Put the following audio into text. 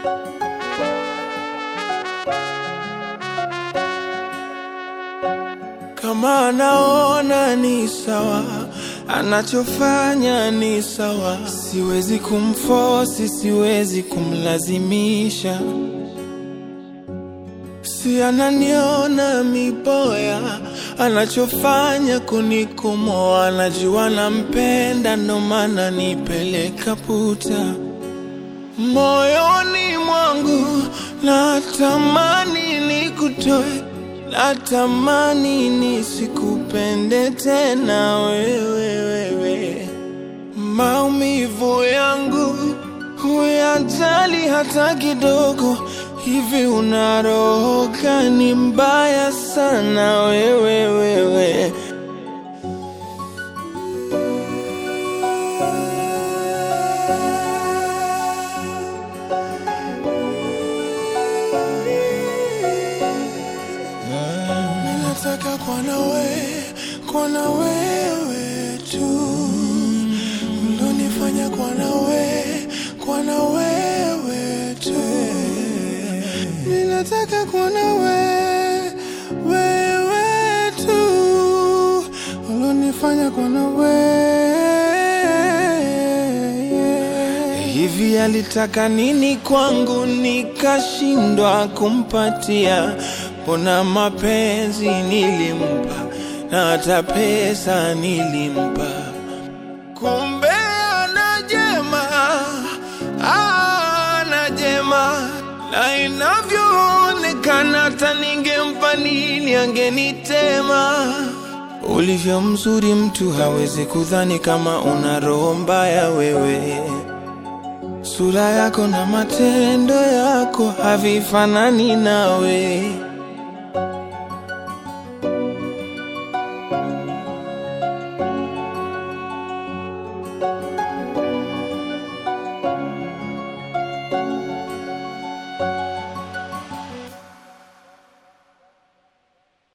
Kama anaona ni sawa, anachofanya ni sawa, siwezi kumfosi, siwezi kumlazimisha. Si ananiona miboya, anachofanya kunikomoa, anajua nampenda, ndo maana nipeleka puta moyoni mwangu, natamani nikutoe, natamani nisikupende tena wewe, wewe. Maumivu yangu huyajali hata kidogo. Hivi una roho gani mbaya sana wewe, wewe. Nataka kuwa na wewe, kuwa na wewe tu, ulonifanya kuwa na wewe, kuwa na wewe tu. Ninataka kuwa na wewe, wewe tu, ulonifanya kuwa na wewe. Hivi alitaka nini kwangu nikashindwa kumpatia? Mbona mapenzi nilimpa na hata pesa nilimpa, kumbe ana jema, ana jema, na inavyoonekana hata ningempa nini angenitema. Ulivyo mzuri mtu hawezi kudhani kama una roho mbaya wewe. Sura yako na matendo yako havifanani nawe.